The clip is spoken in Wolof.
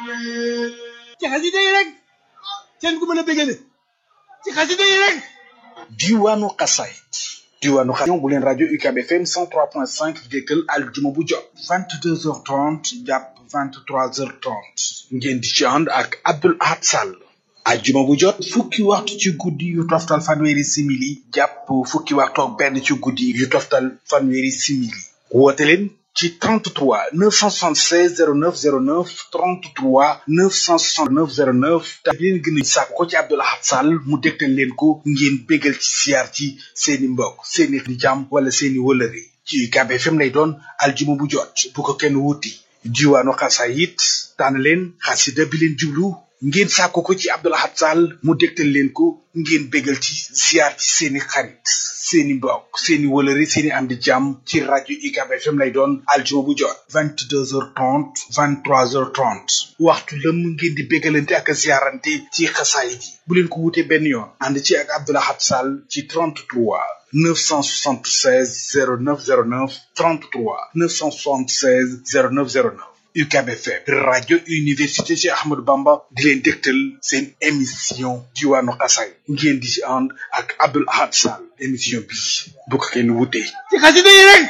ci xasida yi rek seen ku mën a bégale ci xasida yi rek diwaanu xasaayit diwaanu xasaayit bu leen rajo UCAB FM 103.5 déggal aljuma bu jot 22h30 jàpp 23h30 ngeen di ci ànd ak Abdoul Ahad Sall ajjuma bu jot fukki waxtu ci guddi yu toftal fanweeri simili jàpp fukki waxtu ak benn ci guddi yu toftal fanweeri simili woote leen ci 33 976 09 09 33 969 09 te leen gën a sàkk ko ci Abdoul Ahad Sall mu dégtal leen ko ngeen bégal ci siyaar ci seeni mbokk seeni di jàmm wala seeni wëlëre ci UCAB FM lay doon aljuma bu jot bu ko kenn wuti diwaanu xasaayit tànn leen xasida bi leen jublu ngeen sàkko ko ci Abdoul Ahad Sall mu dégtal leen ko ngeen bégal ci ziar ci seeni xarit seeni mbokk seeni wëlëre seeni am di jàmm ci rajo UCAB FM lay doon aljuma bu jot vingt deux heures trente vingt trois heures trente waxtu lëm ngeen di bégalante ak ziarante ci xasaayit yi bu leen ko wutee benn yoon ànd ci ak Abdoul Ahad Sall ci 33 976 0909 33 976 0909 UCAB FM rajo université Cheikh Ahmadou Bamba di leen dégtal seen émission diwaanu xasaay ngeen di ci ànd ak Abdoul Ahad Sall émission bi bu ko kenn wutee ci xasida yi rek